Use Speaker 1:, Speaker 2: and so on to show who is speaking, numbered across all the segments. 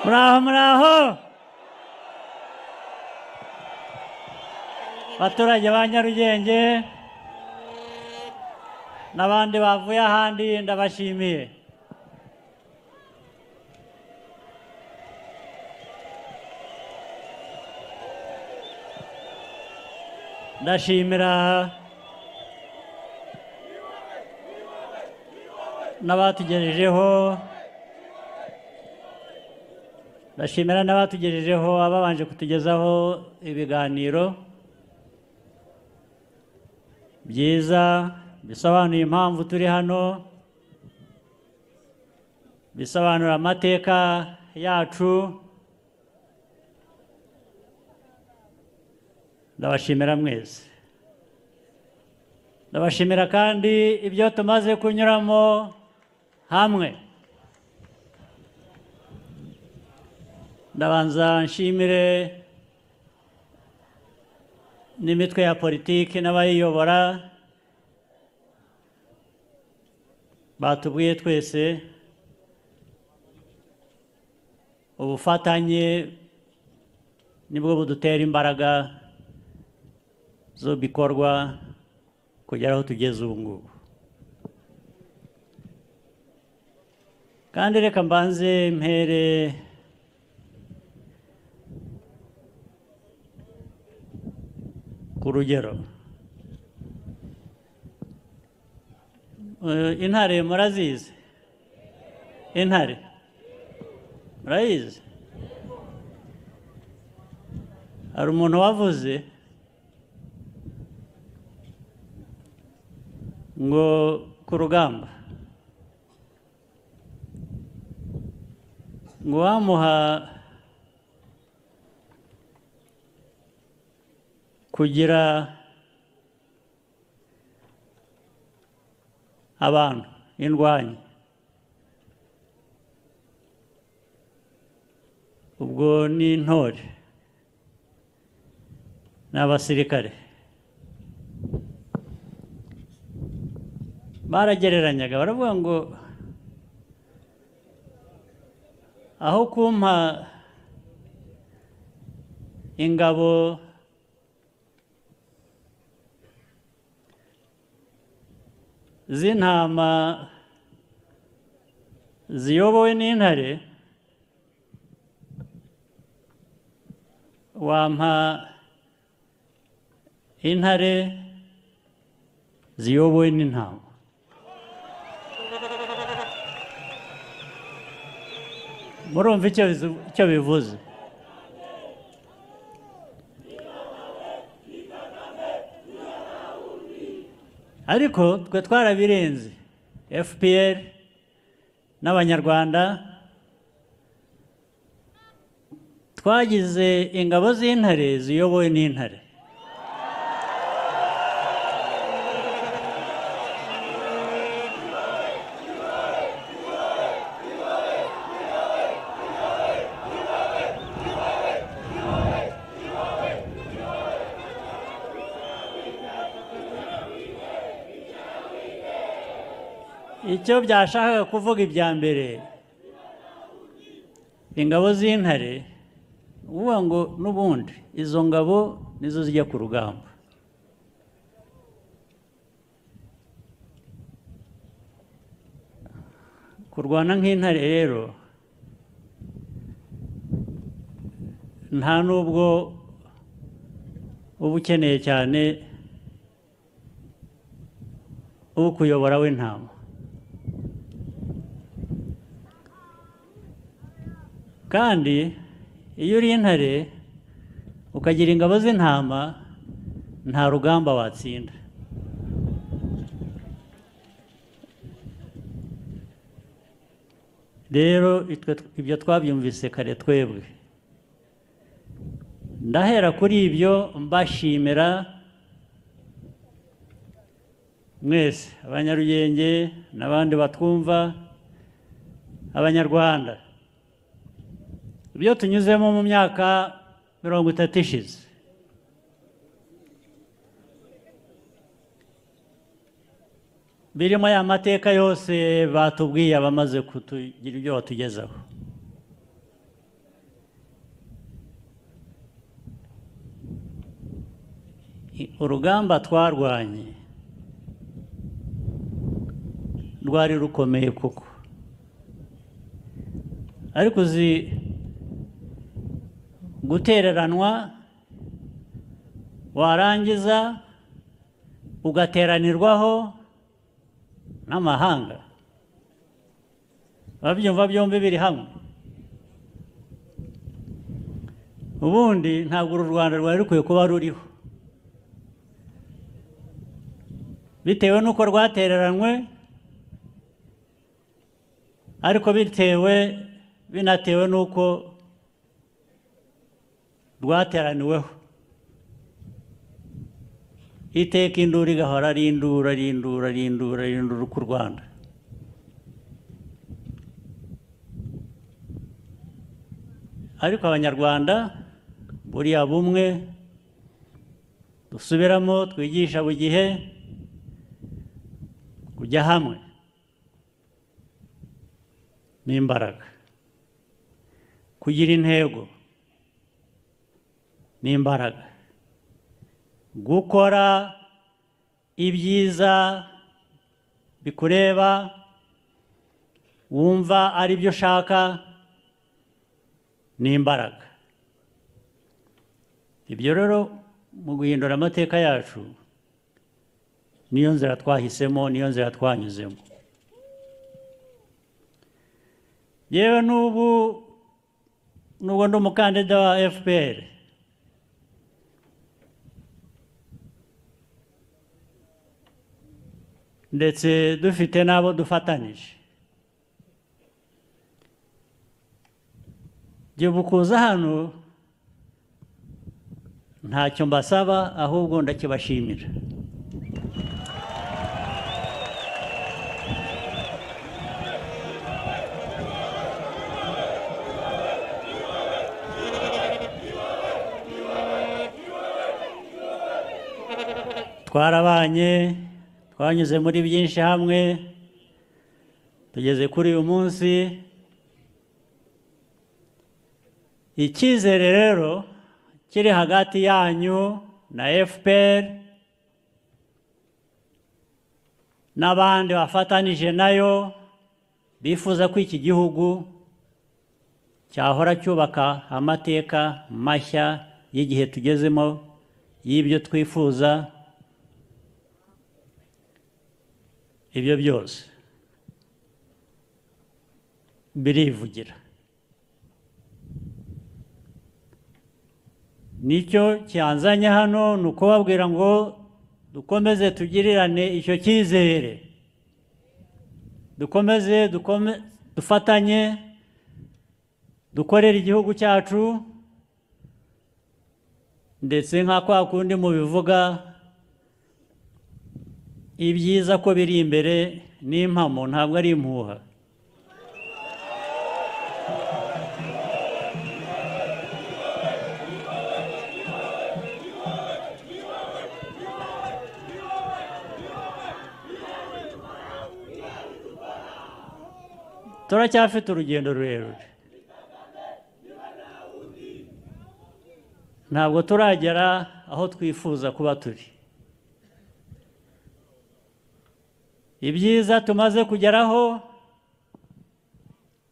Speaker 1: Bravo, bravo! abaturage ba nyarugenge n'abandi bavuye ahandi ndabashimiye ndashimira n'abatugejejeho ndashimira n'abatugejejeho ababanje kutugezaho ibiganiro byiza bisobanuye impamvu turi hano bisobanura amateka yacu ndabashimira mwese ndabashimira kandi ibyo tumaze kunyuramo hamwe ndabanza nshimire n'imitwe ya politiki n'abayiyobora batubwiye twese ubufatanye nibwo budutera imbaraga zo bikorwa kugera aho tugeze ubu ngubu kandi reka mbanze mpere ku rugero intare murazizi intare murayizi hari umuntu wavuze ngo ku rugamba ngo wamuha kugira abantu indwanyi ubwo ni intore ni abasirikare baragereranyaga baravuga ngo aho kumpa ingabo z'intama ziyobowe n'intare wampa intare ziyobowe n'intama murumva icyo bivuze ariko twe twarabirenze fpr n'abanyarwanda twagize ingabo z'intare ziyobowe n'intare icyo byashakaga kuvuga ibya mbere ingabo z'intare uvuga ngo n'ubundi izo ngabo nizo zijya ku rugamba kurwana nk'intare rero nta n'ubwo uba ukeneye cyane uwo kuyobora w'intama kandi iyo uri intare ukagira ingabo z'intama nta rugamba watsinda rero ibyo twabyumvise kare twebwe ndahera kuri ibyo mbashimira mwese abanyarugenge n'abandi batwumva abanyarwanda ibyo tunyuzemo mu myaka mirongo itatu ishize birimo ya mateka yose batubwiye abamaze kutugira ibyo batugezaho urugamba twarwanye rwari rukomeye koko ariko uzi gutereranwa warangiza ugateranirwaho n'amahanga babyumva byombi biri hamwe ubundi ntabwo uru rwanda rwari rukwiye kuba ruriho bitewe n'uko rwatereranywe ariko bitewe binatewe n'uko rwateraniweho iteka induru igahora ari induru ari induru ari induru ari induru ku rwanda ariko abanyarwanda buriya bumwe dusubiramo twigisha buri gihe kujya hamwe n'imbaraga kugira intego n'imbaraga gukora ibyiza bikureba wumva ari byo ushaka n'imbaraga ibyo rero mu guhindura amateka yacu niyo nzira twahisemo niyo nzira twanyuzemo yewe n'ubu nubwo ndi umukandida wa fpr ndetse dufite n'abo dufatanyije jyewe ukuza hano ntacyo mbasaba ahubwo ndakibashimira twarabanye twanyuze muri byinshi hamwe tugeze kuri uyu munsi icyizere rero kiri hagati yanyu na fpr n'abandi bafatanije nayo bifuza ko iki gihugu cyahora cyubaka amateka mashya y'igihe tugezemo y'ibyo twifuza ibyo byose birivugira nicyo cyanzanye hano ni ukubabwira ngo dukomeze tugirirane icyo cyizere dukomeze dukome- dufatanye dukorere igihugu cyacu ndetse nka kwa kundi mubivuga ibyiza ko biri imbere n'impamo ntabwo ari impuha turacyafite urugendo rurerure ntabwo turagera aho twifuza kuba turi ibyiza tumaze kugeraho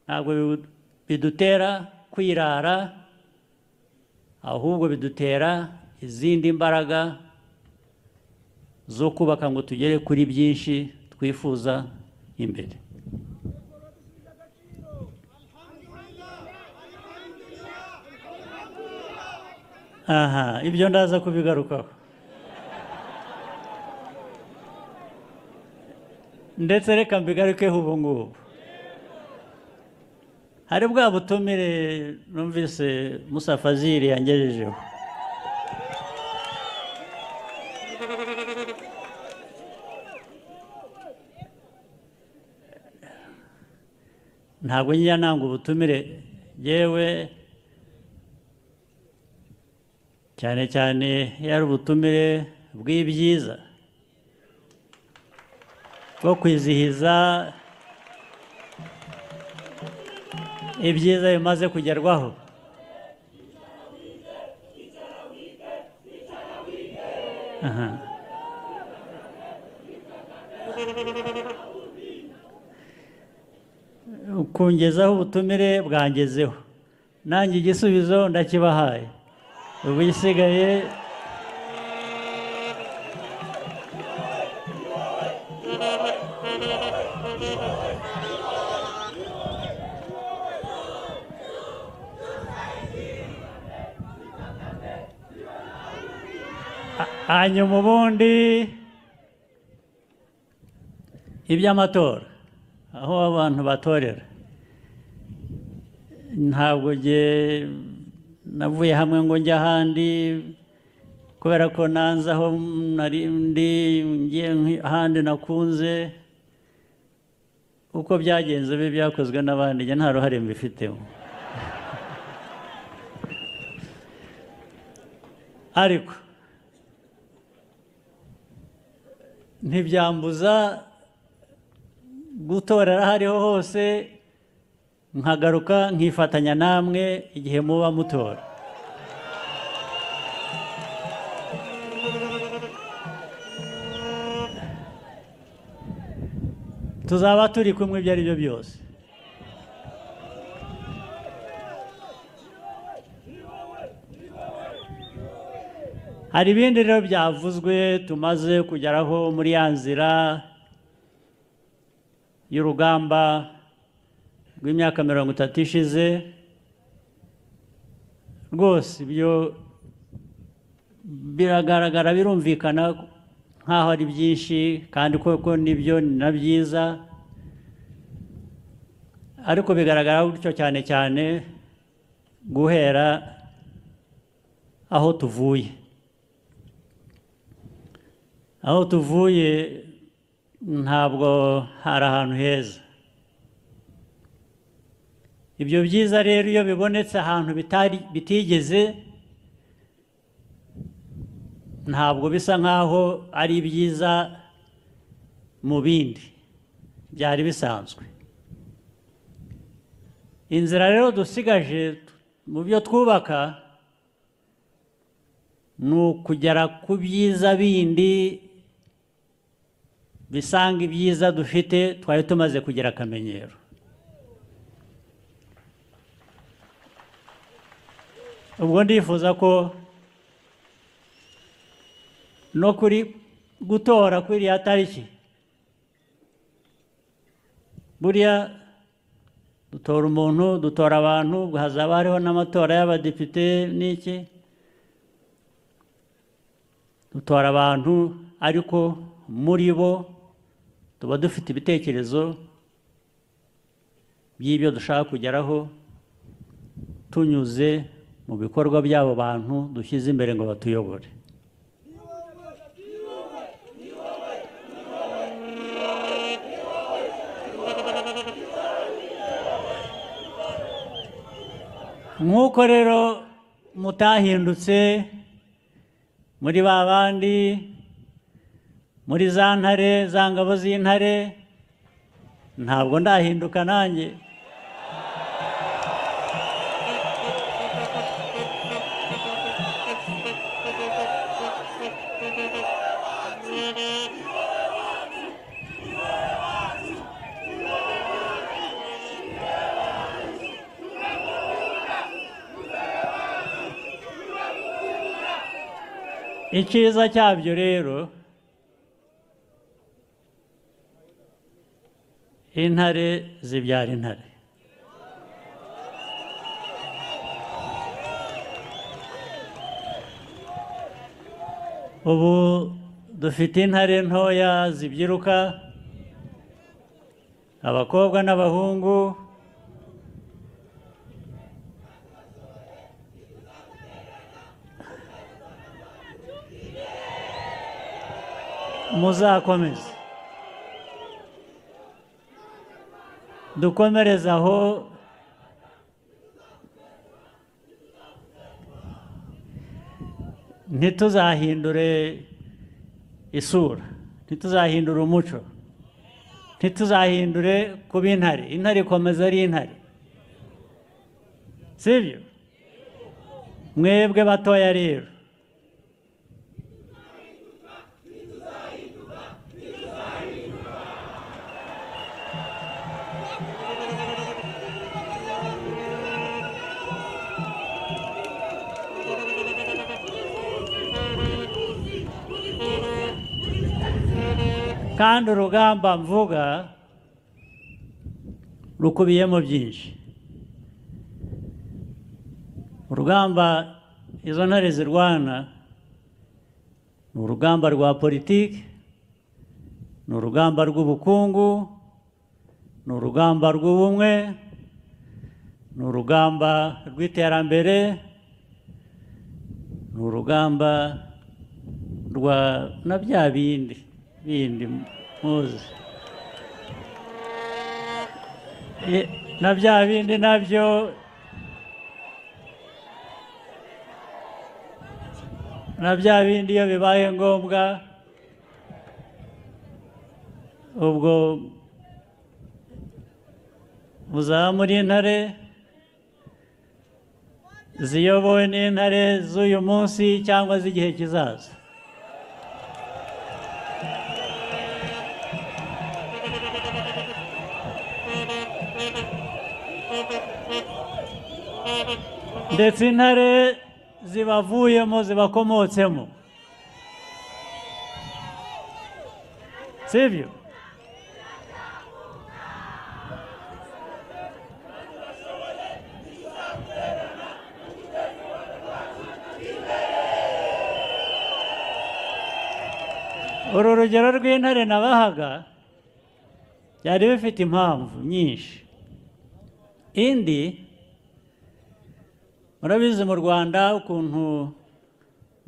Speaker 1: ntabwo bibu- bidutera kwirara ahubwo bidutera izindi mbaraga zo kubaka ngo tugere kuri byinshi twifuza imbere aha ibyo ndaza kubigarukaho ndetse reka mbigarukeho ubu ngubu hari bwa butumire numvise Musa Fazil yangejejeho ntabwo njya nanga ubutumire yewe cyane cyane iyo ari ubutumire bw'ibyiza bwo kwizihiza ibyiza bimaze kugerwaho aha kungezaho ubutumire bwangezeho nanjye igisubizo ndakibahaye ubu isigaye hanyuma ubundi iby'amatora aho abantu batorera ntabwo nge navuye hamwe ngo njye ahandi kubera ko nanze aho nari ndi ngiye ahandi nakunze uko byagenze bibi byakozwe n'abandi njye nta ruhare mbifitemo ariko ntibyambuza gutorera aho ariho hose nkagaruka nkifatanya namwe igihe muba mutora tuzaba turi kumwe ibyo ari byo byose hari ibindi rero byavuzwe tumaze kugeraho muri ya nzira y'urugamba rw'imyaka mirongo itatu ishize rwose ibyo biragaragara birumvikana nk'aho ari byinshi kandi koko nibyo ni na byiza ariko bigaragara gutyo cyane cyane guhera aho tuvuye aho tuvuye ntabwo hari ahantu heza ibyo byiza rero iyo bibonetse ahantu bitari bitigeze ntabwo bisa nk'aho ari byiza mu bindi byari bisanzwe inzira rero dusigaje mu byo twubaka ni ukugera ku byiza bindi bisanga ibyiza dufite twari tumaze kugira akamenyero ubwo ndifuza ko no kuri gutora kuri iriya tariki buriya dutora umuntu dutora abantu hazaba hariho n'amatora y'abadepite n'iki dutora abantu ariko muri bo tuba dufite ibitekerezo by'ibyo dushaka kugeraho tunyuze mu bikorwa by'abo bantu dushyize imbere ngo batuyobore nk'uko rero mutahindutse muri ba bandi muri za ntare za ngabo z'intare ntabwo ndahinduka nanjye icyiza cyabyo rero intare zibyara intare ubu dufite intare ntoya zibyiruka abakobwa n'abahungu muzakomeze dukomereze aho ntituzahindure isura ntituzahindure umuco ntituzahindure kuba intare intare ikomeza ari intare sibyo mwebwe batoya rero kandi urugamba mvuga rukubiyemo byinshi urugamba izo ntare zirwana ni urugamba rwa politiki ni urugamba rw'ubukungu ni urugamba rw'ubumwe ni urugamba rw'iterambere ni urugamba rwa na bya bindi bindi muzi I- na bya bindi nabyo na bya bindi iyo bibaye ngombwa ubwo muzaba muri intare ziyobowe n'intare z'uyu munsi cyangwa z'igihe kizaza ndetse intare zibavuyemo zibakomotsemo sibyo uru rugero rw'intare nabahaga byari bifite impamvu nyinshi indi murabizi mu rwanda ukuntu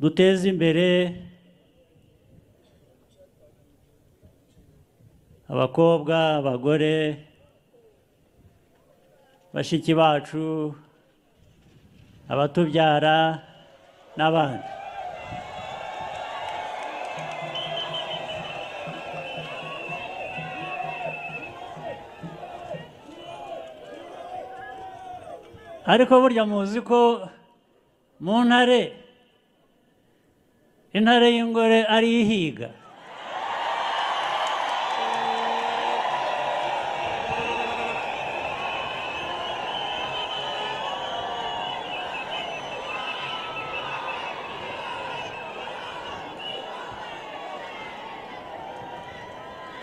Speaker 1: duteza imbere abakobwa abagore bashiki bacu abatubyara n'abandi ariko burya muzi ko mu ntare intare y'ingore ari ihiga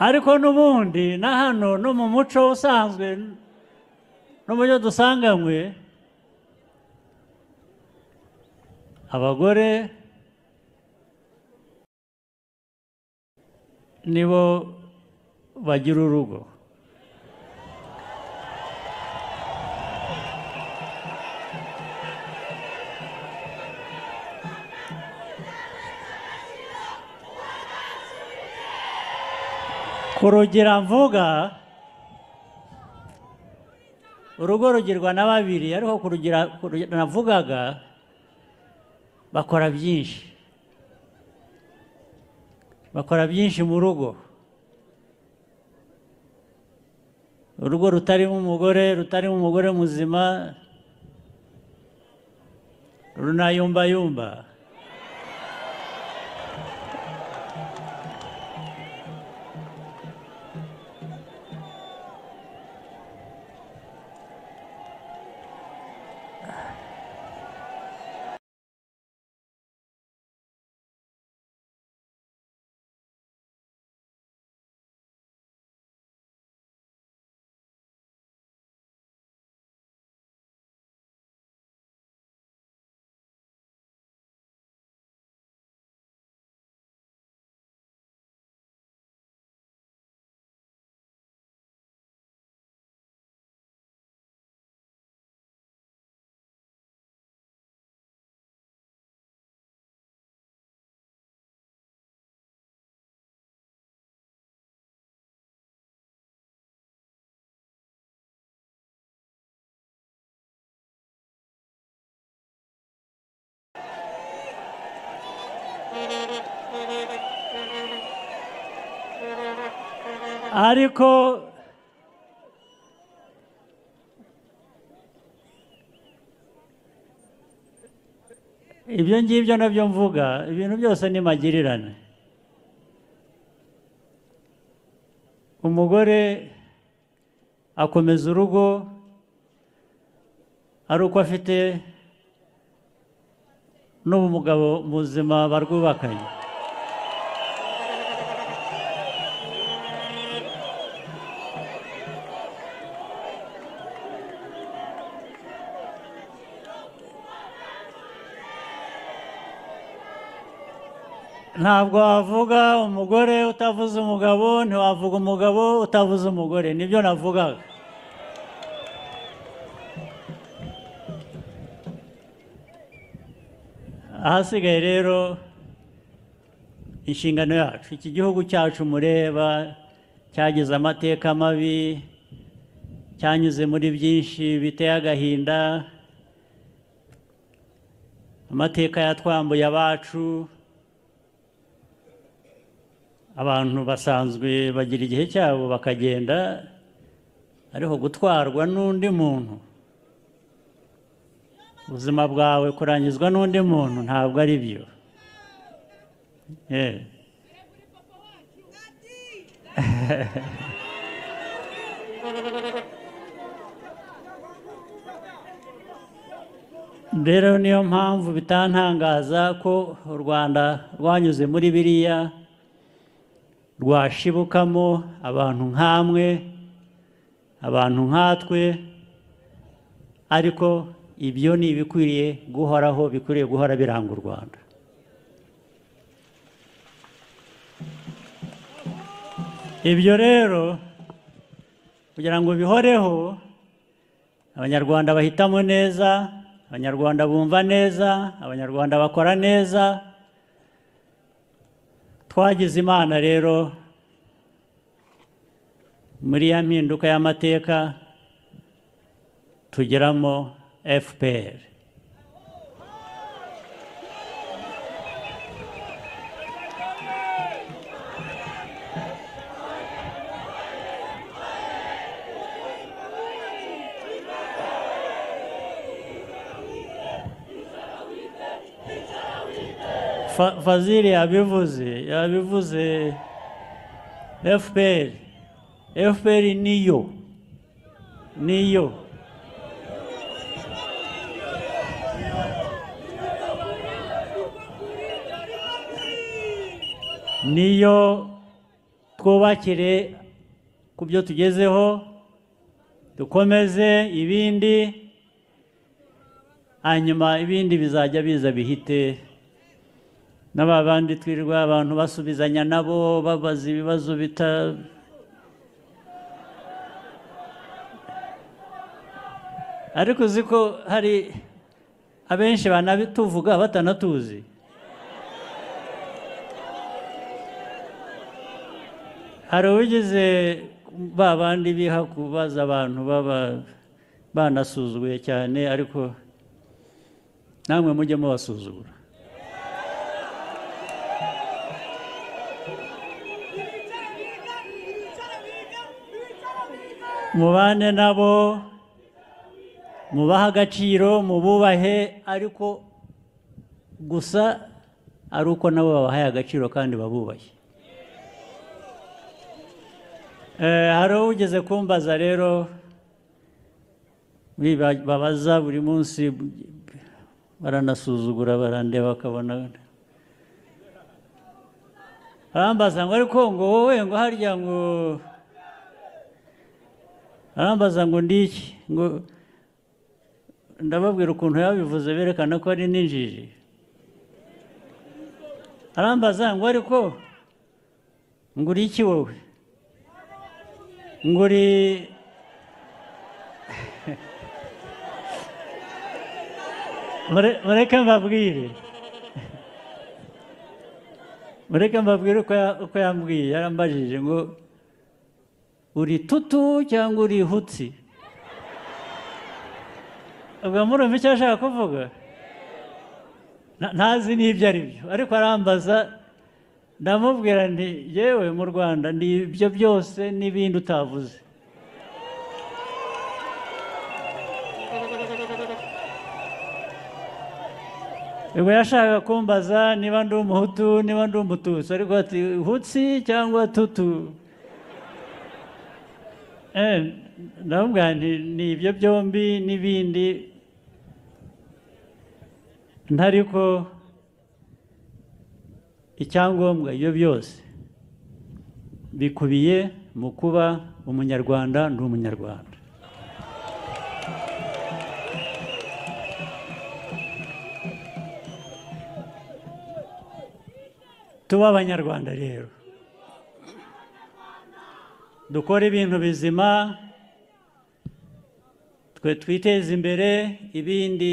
Speaker 1: ariko n'ubundi na hano no mu muco usanzwe no mu byo dusanganywe abagore nibo bagira urugo ku rugira mvuga urugo rugirwa na babiri ariko ku rugira ku rugira navugaga bakora byinshi bakora byinshi mu rugo urugo rutarimo umugore rutarimo umugore muzima runayumbayumba ariko ibyo ngibyo nabyo mvuga ibintu byose ni magirirane umugore akomeza urugo ari uko afite n'ubu mugabo muzima barwubakanye ntabwo wavuga umugore utavuze umugabo ntiwavuga umugabo utavuze umugore nibyo navugaga ahasigaye rero inshingano yacu iki gihugu cyacu mureba cyagize amateka mabi cyanyuze muri byinshi biteye agahinda amateka yatwambuye abacu abantu basanzwe bagira igihe cyabo bakagenda ariko gutwarwa n'undi muntu ubuzima bwawe kurangizwa n'undi muntu ntabwo ari byo Eh. rero niyo mpamvu bitantangaza ko u rwanda rwanyuze muri biriya rwashibukamo abantu nk'amwe abantu nkatwe ariko ibyo ni ibikwiriye guhoraho bikwiriye guhora biranga u rwanda ibyo rero kugira ngo bihoreho abanyarwanda bahitamo neza abanyarwanda bumva neza abanyarwanda bakora neza twagize imana rero muri ya mpinduka y'amateka tugeramo fpr Fa- fazili yabivuze yabivuze fpr fpr niyo niyo niyo twubakire ku byo tugezeho dukomeze ibindi hanyuma ibindi bizajya biza bihite n'aba bandi twirirwa abantu basubizanya nabo babaza ibibazo bita ariko uzi ko hari abenshi banabituvuga batanatuzi hari uwigize ba bandi biha kubaza abantu baba banasuzuguye cyane ariko namwe mujye mubasuzugura mubane nabo mubahe agaciro mububahe ariko gusa ari uko nabo babahaye agaciro kandi babubahe Eh, hari ugeze kumbaza rero biba- babaza buri munsi baranasuzugura barandeba bakabona arambaza ngo ariko ngo wowe ngo harya ngo arambaza ngo ndi iki ngo ndababwira ukuntu yabivuze berekana ko ari n'injiji arambaza ngo ariko ngo uri iki wowe ngo uri Mure- mureke mbabwire mureke mbabwire uko ya- uko yambwiye yarambajije ngo uri tutu cyangwa uri hutsi ubwo murumva icyo ashaka kuvuga Na- ntazi n'ibyo ari byo ariko arambaza ndamubwira nti yewe mu rwanda ni ibyo byose n'ibindi utavuze ubwo yashakaga kumbaza niba ndi umuhutu niba ndi umututsi ariko ati hutsi cyangwa tutu Eh, ndamubwira nti ni ibyo byombi n'ibindi ntariko icyangombwa ibyo byose bikubiye mu kuba umunyarwanda ndi umunyarwanda tube abanyarwanda rero dukore ibintu bizima twe twiteze imbere ibindi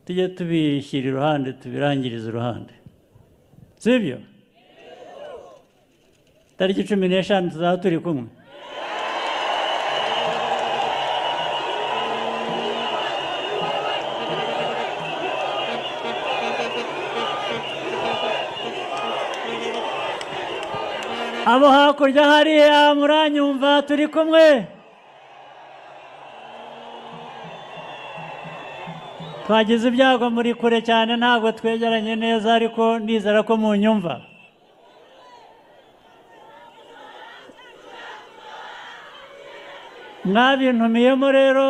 Speaker 1: tujye tubishyira iruhande tubirangirize iruhande sibyo tariki cumi n'eshanu tuzaba turi kumwe abo hakurya hariya muranyumva turi kumwe twagize ibyago muri kure cyane ntabwo twegeranye neza ariko nizera ko mu nyumva mwabintumiyemo rero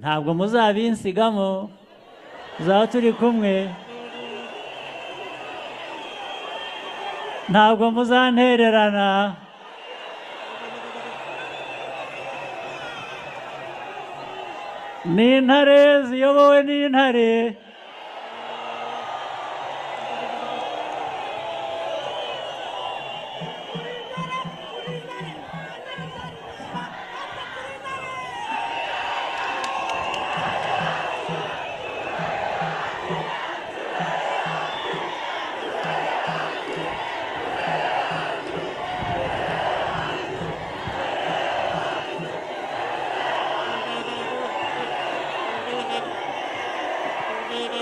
Speaker 1: ntabwo muzabinsigamo tuzaba turi kumwe ntabwo muzantererana ni intare ziyobowe n'intare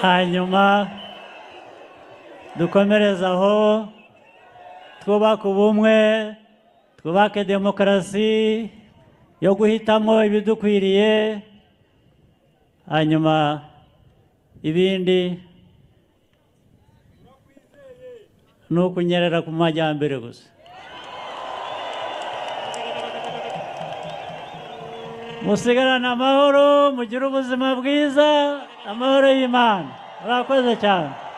Speaker 1: hanyuma dukomereze aho twubake ubumwe twubake demokarasi yo guhitamo ibidukwiriye hanyuma ibindi ni ukunyerera ku majyambere gusa musigarane amahoro mugire ubuzima bwiza amahoro y'imana murakoze cyane